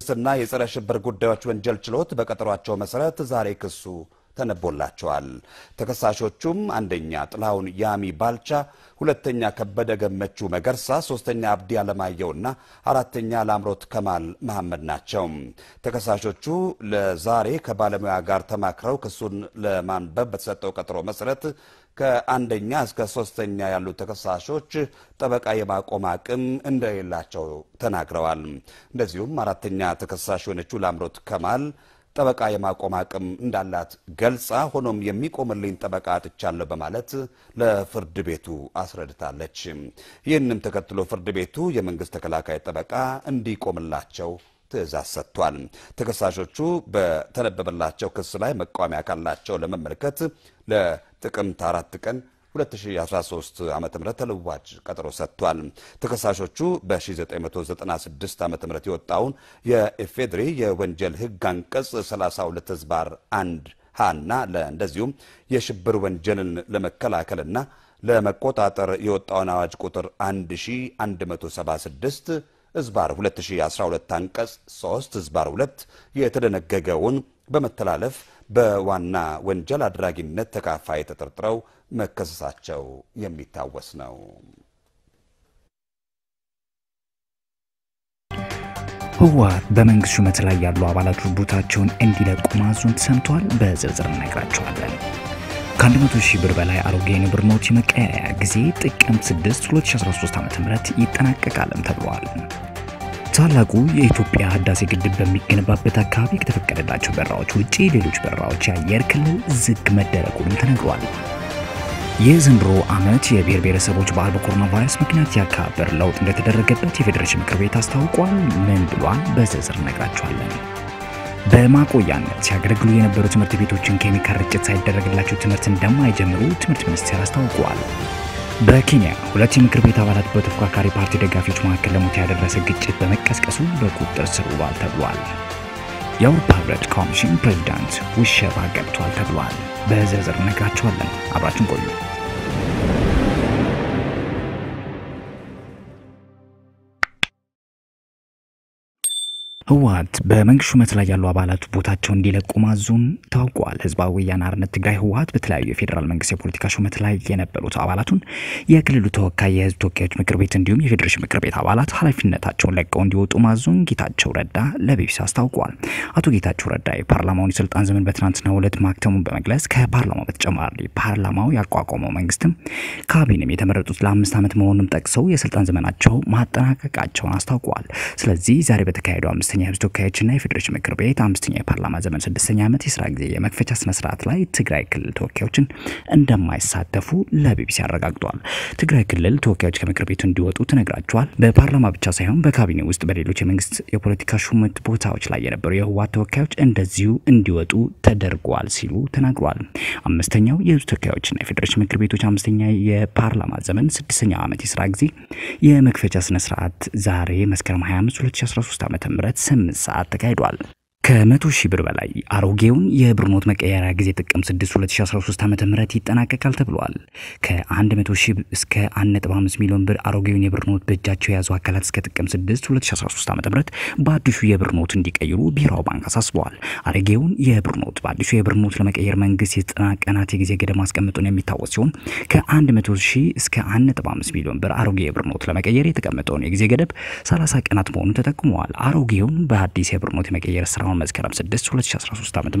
የመንግስትና የጸረ ሽብር ጉዳዮች ወንጀል ችሎት በቀጠሯቸው መሰረት ዛሬ ክሱ ተነቦላቸዋል። ተከሳሾቹም አንደኛ ጥላሁን ያሚ ባልቻ፣ ሁለተኛ ከበደ ገመቹ መገርሳ፣ ሶስተኛ አብዲ አለማየሁና አራተኛ ላምሮት ከማል መሐመድ ናቸው። ተከሳሾቹ ለዛሬ ከባለሙያ ጋር ተማክረው ክሱን ለማንበብ በተሰጠው ቀጠሮ መሰረት ከአንደኛ እስከ ሶስተኛ ያሉ ተከሳሾች ጠበቃ የማቆም አቅም እንደሌላቸው ተናግረዋል። እንደዚሁም አራተኛ ተከሳሽ የሆነችው ላምሮት ከማል ጠበቃ የማቆም አቅም እንዳላት ገልጻ ሆኖም የሚቆምልኝ ጠበቃ አጥቻለሁ በማለት ለፍርድ ቤቱ አስረድታለች። ይህንም ተከትሎ ፍርድ ቤቱ የመንግስት ተከላካይ ጠበቃ እንዲቆምላቸው ትዕዛዝ ሰጥቷል። ተከሳሾቹ በተነበበላቸው ክስ ላይ መቃወሚያ ካላቸው ለመመልከት ለጥቅምት አራት ቀን 2013 ዓ ም ተለዋጭ ቀጠሮ ሰጥቷል። ተከሳሾቹ በ1996 ዓ ም የወጣውን የኢፌድሪ የወንጀል ህግ አንቀጽ 32 ህዝባር 1 ሀና እንደዚሁም የሽብር ወንጀልን ለመከላከልና ለመቆጣጠር የወጣውን አዋጅ ቁጥር 1176 ህዝባር 2012 አንቀጽ 3 ህዝባር 2 የተደነገገውን በመተላለፍ በዋና ወንጀል አድራጊነት ተካፋይ ተጠርጥረው መከሰሳቸው የሚታወስ ነው። ህወሓት በመንግስት ሹመት ላይ ያሉ አባላቱ ቦታቸውን እንዲለቁ ማዙን ተሰምቷል። በዝርዝር እነግራቸዋለን። ከ100 ሺህ ብር በላይ አሮጌ የብር ኖት የመቀያያ ጊዜ ጥቅምት 6 2013 ዓ.ም ይጠናቀቃልም ተብሏል። ታላቁ የኢትዮጵያ ህዳሴ ግድብ በሚገነባበት አካባቢ ከተፈቀደላቸው በራዎች ውጪ ሌሎች በራዎች የአየር ክልል ዝግ መደረጉንም ተነግሯል። የዘንድሮ ዓመት የብሔር ብሔረሰቦች በዓል በኮሮና ቫይረስ ምክንያት የአከባበር ለውጥ እንደተደረገበት የፌዴሬሽን ምክር ቤት አስታውቋል። ምን ብሏል? በዝርዝር እነግራችኋለን። በማቆያነት ሲያገለግሉ የነበሩ ትምህርት ቤቶችን ኬሚካል ርጭት ሳይደረግላቸው ትምህርት እንደማይጀምሩ ትምህርት ሚኒስቴር አስታውቋል። በኬንያ ሁለት የምክር ቤት አባላት በተፎካካሪ ፓርቲ ደጋፊዎች መካከል ለሞት ያደረሰ ግጭት በመቀስቀሱ በቁጥጥር ስር ውሏል ተብሏል። የአውሮፓ ህብረት ኮሚሽን ፕሬዚዳንት ውሸባ ገብቷል ተብሏል። በዝርዝር እነግራችኋለን። አብራችን ቆዩ። ህወሓት በመንግስት ሹመት ላይ ያሉ አባላቱ ቦታቸው እንዲለቁ ማዙን ታውቋል። ህዝባዊ ወያነ ሓርነት ትግራይ ህወሓት በተለያዩ የፌዴራል መንግስት የፖለቲካ ሹመት ላይ የነበሩት አባላቱን የክልሉ ተወካይ፣ የህዝብ ተወካዮች ምክር ቤት እንዲሁም የፌዴሬሽን ምክር ቤት አባላት ኃላፊነታቸውን ለቀው እንዲወጡ ማዙን ጌታቸው ረዳ ለቢቢሲ አስታውቋል። አቶ ጌታቸው ረዳ የፓርላማውን የስልጣን ዘመን በትናንትናው ዕለት ማክተሙን በመግለጽ ከፓርላማው በተጨማሪ ፓርላማው ያቋቋመው መንግስትም ካቢኔም የተመረጡት ለአምስት ዓመት መሆኑን ጠቅሰው የስልጣን ዘመናቸው ማጠናቀቃቸውን አስታውቋል። ስለዚህ ዛሬ በተካሄደው አምስተኛ የህዝብ ተወካዮችና የፌዴሬሽን ምክር ቤት አምስተኛ የፓርላማ ዘመን ስድስተኛ ዓመት የስራ ጊዜ የመክፈቻ ስነስርዓት ላይ ትግራይ ክልል ተወካዮችን እንደማይሳተፉ ለቢቢሲ አረጋግጧል። ትግራይ ክልል ተወካዮች ከምክር ቤቱ እንዲወጡ ተነግራቸዋል። በፓርላማ ብቻ ሳይሆን በካቢኔ ውስጥ በሌሎች የመንግስት የፖለቲካ ሹመት ቦታዎች ላይ የነበሩ የህወሓት ተወካዮች እንደዚሁ እንዲወጡ ተደርጓል ሲሉ ተናግሯል። አምስተኛው የህዝብ ተወካዮችና የፌዴሬሽን ምክር ቤቶች አምስተኛ የፓርላማ ዘመን ስድስተኛ ዓመት የስራ ጊዜ የመክፈቻ ስነስርዓት ዛሬ መስከረም 25 2013 ዓ ም ስምንት ሰዓት ተካሂዷል። ከመቶ ሺህ ብር በላይ አሮጌውን የብር ኖት መቀየሪያ ጊዜ ጥቅምት 6 2013 ዓ ም ይጠናቀቃል ተብሏል። ከ100 ሺህ እስከ 1.5 ሚሊዮን ብር አሮጌውን የብር ኖት በእጃቸው የያዙ አካላት እስከ ጥቅምት 6 2013 ዓ ም በአዲሱ የብር ኖት እንዲቀይሩ ብሔራዊ ባንክ አሳስበዋል። አሮጌውን የብር ኖት በአዲሱ የብር ኖት ለመቀየር መንግስት የዘጠና ቀናት የጊዜ ገደብ ማስቀመጡን የሚታወስ ሲሆን ከ100 ሺህ እስከ 1.5 ሚሊዮን ብር አሮጌ የብር ኖት ለመቀየር የተቀመጠውን የጊዜ ገደብ 30 ቀናት መሆኑን ተጠቁመዋል። አሮጌውን በአዲስ የብር ኖት የመቀየር ስራውን መስከረም 6 2013 ዓ.ም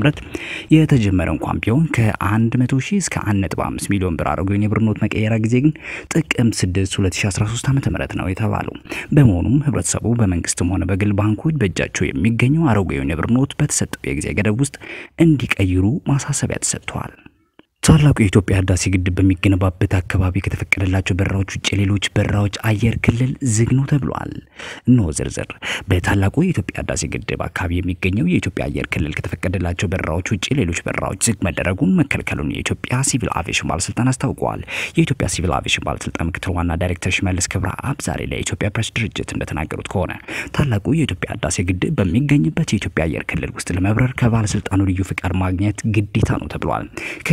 የተጀመረ እንኳን ቢሆን ከ100 ሺህ እስከ 1.5 ሚሊዮን ብር አሮጌውን የብር ኖት መቀየሪያ ጊዜ ግን ጥቅምት 6 2013 ዓ.ም ነው የተባለው። በመሆኑም ህብረተሰቡ በመንግስትም ሆነ በግል ባንኮች በእጃቸው የሚገኘው አሮጌውን የብር ኖት በተሰጠው የጊዜ ገደብ ውስጥ እንዲቀይሩ ማሳሰቢያ ተሰጥቷል። ታላቁ የኢትዮጵያ ህዳሴ ግድብ በሚገነባበት አካባቢ ከተፈቀደላቸው በራዎች ውጭ ሌሎች በራዎች አየር ክልል ዝግ ነው ተብሏል። እነሆ ዝርዝር። በታላቁ የኢትዮጵያ ህዳሴ ግድብ አካባቢ የሚገኘው የኢትዮጵያ አየር ክልል ከተፈቀደላቸው በራዎች ውጭ ሌሎች በራዎች ዝግ መደረጉን መከልከሉን የኢትዮጵያ ሲቪል አቪዬሽን ባለስልጣን አስታውቀዋል። የኢትዮጵያ ሲቪል አቪዬሽን ባለስልጣን ምክትል ዋና ዳይሬክተር ሽመልስ ክብረ አብ ዛሬ ለኢትዮጵያ ፕሬስ ድርጅት እንደተናገሩት ከሆነ ታላቁ የኢትዮጵያ ህዳሴ ግድብ በሚገኝበት የኢትዮጵያ አየር ክልል ውስጥ ለመብረር ከባለስልጣኑ ልዩ ፍቃድ ማግኘት ግዴታ ነው ተብሏል። ከባለስልጣኑ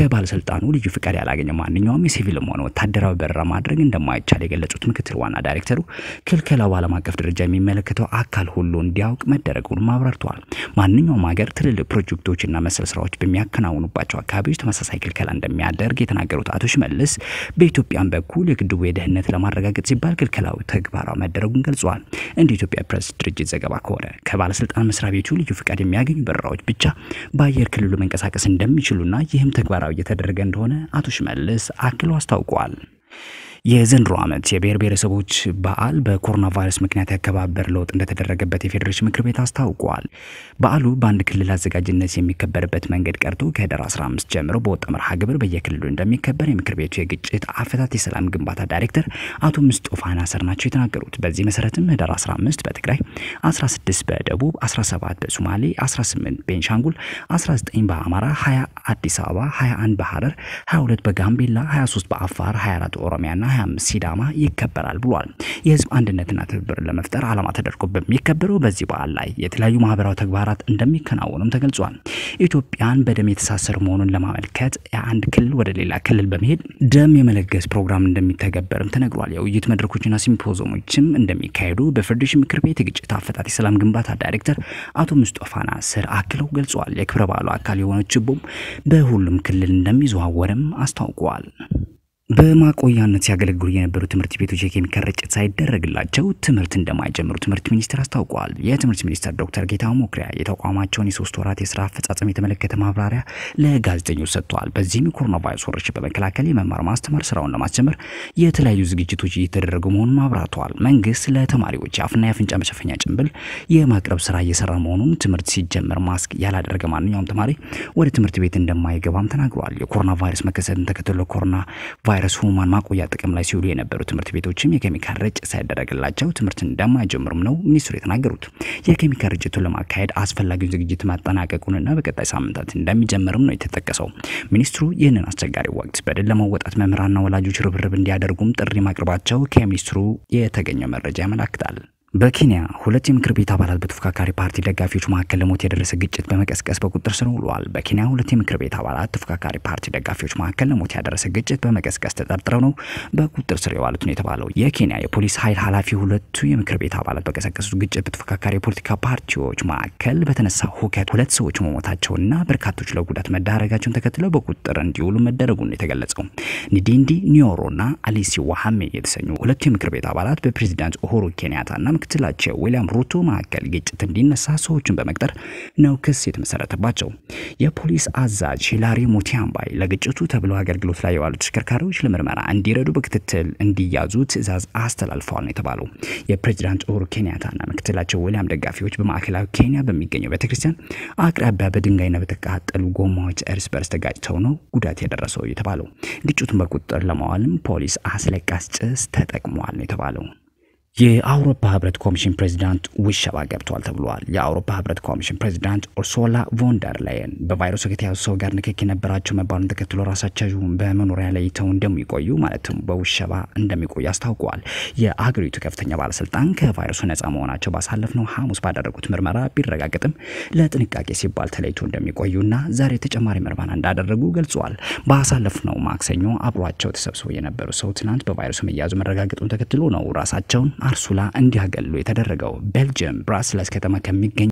ባለስልጣኑ ልዩ ፍቃድ ያላገኘ ማንኛውም የሲቪልም ሆነ ወታደራዊ በረራ ማድረግ እንደማይቻል የገለጹት ምክትል ዋና ዳይሬክተሩ ክልከላው በዓለም አቀፍ ደረጃ የሚመለከተው አካል ሁሉ እንዲያውቅ መደረጉንም አብራርተዋል። ማንኛውም ሀገር ትልልቅ ፕሮጀክቶችና መሰል ስራዎች በሚያከናውኑባቸው አካባቢዎች ተመሳሳይ ክልከላ እንደሚያደርግ የተናገሩት አቶ ሽመልስ በኢትዮጵያን በኩል የግድቡ የደህንነት ለማረጋገጥ ሲባል ክልከላው ተግባራዊ መደረጉን ገልጸዋል። እንደ ኢትዮጵያ ፕሬስ ድርጅት ዘገባ ከሆነ ከባለስልጣን መስሪያ ቤቱ ልዩ ፍቃድ የሚያገኙ በረራዎች ብቻ በአየር ክልሉ መንቀሳቀስ እንደሚችሉና ይህም ተግባራዊ እየተደረገ እንደሆነ አቶ ሽመልስ አክለው አስታውቀዋል። የዘንድሮ ዓመት የብሔር ብሔረሰቦች በዓል በኮሮና ቫይረስ ምክንያት ያከባበር ለውጥ እንደተደረገበት የፌዴሬሽን ምክር ቤት አስታውቋል። በዓሉ በአንድ ክልል አዘጋጅነት የሚከበርበት መንገድ ቀርቶ ከህዳር 15 ጀምሮ በወጣ መርሃ ግብር በየክልሉ እንደሚከበር የምክር ቤቱ የግጭት አፈታት የሰላም ግንባታ ዳይሬክተር አቶ ምስጦፋ ናስር ናቸው የተናገሩት። በዚህ መሰረትም ህዳር 15 በትግራይ፣ 16 በደቡብ፣ 17 በሶማሌ፣ 18 ቤንሻንጉል፣ 19 በአማራ፣ 20 አዲስ አበባ፣ 21 በሐረር፣ 22 በጋምቤላ፣ 23 በአፋር፣ 24 ኦሮሚያና 25 ሲዳማ ይከበራል ብሏል። የህዝብ አንድነትና ትብብር ለመፍጠር ዓላማ ተደርጎ በሚከበረው በዚህ በዓል ላይ የተለያዩ ማህበራዊ ተግባራት እንደሚከናወኑም ተገልጿል። ኢትዮጵያን በደም የተሳሰሩ መሆኑን ለማመልከት የአንድ ክልል ወደ ሌላ ክልል በመሄድ ደም የመለገስ ፕሮግራም እንደሚተገበርም ተነግሯል። የውይይት መድረኮችና ሲምፖዞሞችም እንደሚካሄዱ በፌዴሬሽን ምክር ቤት የግጭት አፈታት የሰላም ግንባታ ዳይሬክተር አቶ ሙስጦፋ ናስር አክለው ገልጿል። የክብረ በዓሉ አካል የሆነው ችቦም በሁሉም ክልል እንደሚዘዋወርም አስታውቀዋል። በማቆያነት ሲያገለግሉ የነበሩ ትምህርት ቤቶች የኬሚካል ርጭት ሳይደረግላቸው ትምህርት እንደማይጀምሩ ትምህርት ሚኒስቴር አስታውቀዋል። የትምህርት ሚኒስትር ዶክተር ጌታሁን መኩሪያ የተቋማቸውን የሶስት ወራት የስራ አፈጻጸም የተመለከተ ማብራሪያ ለጋዜጠኞች ሰጥተዋል። በዚህም የኮሮና ቫይረስ ወረርሽኝ በመከላከል የመማር ማስተማር ስራውን ለማስጀመር የተለያዩ ዝግጅቶች እየተደረጉ መሆኑን አብራርተዋል። መንግስት ለተማሪዎች የአፍና የአፍንጫ መሸፈኛ ጭንብል የማቅረብ ስራ እየሰራ መሆኑን፣ ትምህርት ሲጀመር ማስክ ያላደረገ ማንኛውም ተማሪ ወደ ትምህርት ቤት እንደማይገባም ተናግረዋል። የኮሮና ቫይረስ መከሰትን ተከትሎ ኮሮና ቫይረስ ህሙማን ማቆያ ጥቅም ላይ ሲውሉ የነበሩ ትምህርት ቤቶችም የኬሚካል ርጭት ሳይደረግላቸው ትምህርት እንደማይጀምሩም ነው ሚኒስትሩ የተናገሩት። የኬሚካል ርጭቱን ለማካሄድ አስፈላጊውን ዝግጅት ማጠናቀቁንና በቀጣይ ሳምንታት እንደሚጀምርም ነው የተጠቀሰው። ሚኒስትሩ ይህንን አስቸጋሪ ወቅት በድል ለመወጣት መምህራንና ወላጆች ርብርብ እንዲያደርጉም ጥሪ ማቅረባቸው ከሚኒስትሩ የተገኘው መረጃ ያመላክታል። በኬንያ ሁለት የምክር ቤት አባላት በተፎካካሪ ፓርቲ ደጋፊዎች መካከል ለሞት የደረሰ ግጭት በመቀስቀስ በቁጥጥር ስር ውለዋል። በኬንያ ሁለት የምክር ቤት አባላት ተፎካካሪ ፓርቲ ደጋፊዎች መካከል ለሞት ያደረሰ ግጭት በመቀስቀስ ተጠርጥረው ነው በቁጥጥር ስር የዋሉት ነው የተባለው። የኬንያ የፖሊስ ኃይል ኃላፊ ሁለቱ የምክር ቤት አባላት በቀሰቀሱት ግጭት በተፎካካሪ የፖለቲካ ፓርቲዎች መካከል በተነሳ ሁከት ሁለት ሰዎች መሞታቸውና በርካቶች ለጉዳት መዳረጋቸውን ተከትለው በቁጥጥር እንዲውሉ መደረጉን ነው የተገለጸው። ኒዲንዲ ኒዮሮና አሊሲ ዋሃሜ የተሰኙ ሁለቱ የምክር ቤት አባላት በፕሬዚዳንት ኡሁሩ ኬንያታና ምክትላቸው ዊሊያም ሩቶ መካከል ግጭት እንዲነሳ ሰዎችን በመቅጠር ነው ክስ የተመሰረተባቸው። የፖሊስ አዛዥ ሂላሪ ሙቲያምባይ ለግጭቱ ተብለው አገልግሎት ላይ የዋሉ ተሽከርካሪዎች ለምርመራ እንዲረዱ በክትትል እንዲያዙ ትዕዛዝ አስተላልፈዋል ነው የተባለው። የፕሬዚዳንት ኡሁሩ ኬንያታና ምክትላቸው ዊሊያም ደጋፊዎች በማዕከላዊ ኬንያ በሚገኘው ቤተክርስቲያን አቅራቢያ በድንጋይና በተቃጠሉ ጎማዎች እርስ በርስ ተጋጭተው ነው ጉዳት የደረሰው የተባለው። ግጭቱን በቁጥጥር ለማዋልም ፖሊስ አስለቃሽ ጭስ ተጠቅሟል ነው የተባለው። የአውሮፓ ህብረት ኮሚሽን ፕሬዚዳንት ውሸባ ገብተዋል ተብሏል። የአውሮፓ ህብረት ኮሚሽን ፕሬዚዳንት ኡርሱላ ቮንደር ላየን በቫይረሱ ከተያዙ ሰው ጋር ንክኪ የነበራቸው መባሉን ተከትሎ ራሳቸውን በመኖሪያ ለይተው እንደሚቆዩ ማለትም በውሸባ እንደሚቆዩ አስታውቀዋል። የአገሪቱ ከፍተኛ ባለስልጣን ከቫይረሱ ነፃ መሆናቸው ባሳለፍነው ሐሙስ ባደረጉት ምርመራ ቢረጋገጥም ለጥንቃቄ ሲባል ተለይቶ እንደሚቆዩና ዛሬ ተጨማሪ ምርመራ እንዳደረጉ ገልጸዋል። ባሳለፍነው ማክሰኞ አብሯቸው ተሰብስበው የነበሩ ሰው ትናንት በቫይረሱ መያዙ መረጋገጡን ተከትሎ ነው ራሳቸውን አርሱላ እንዲያገሉ የተደረገው። ቤልጅየም ብራስለስ ከተማ ከሚገኝ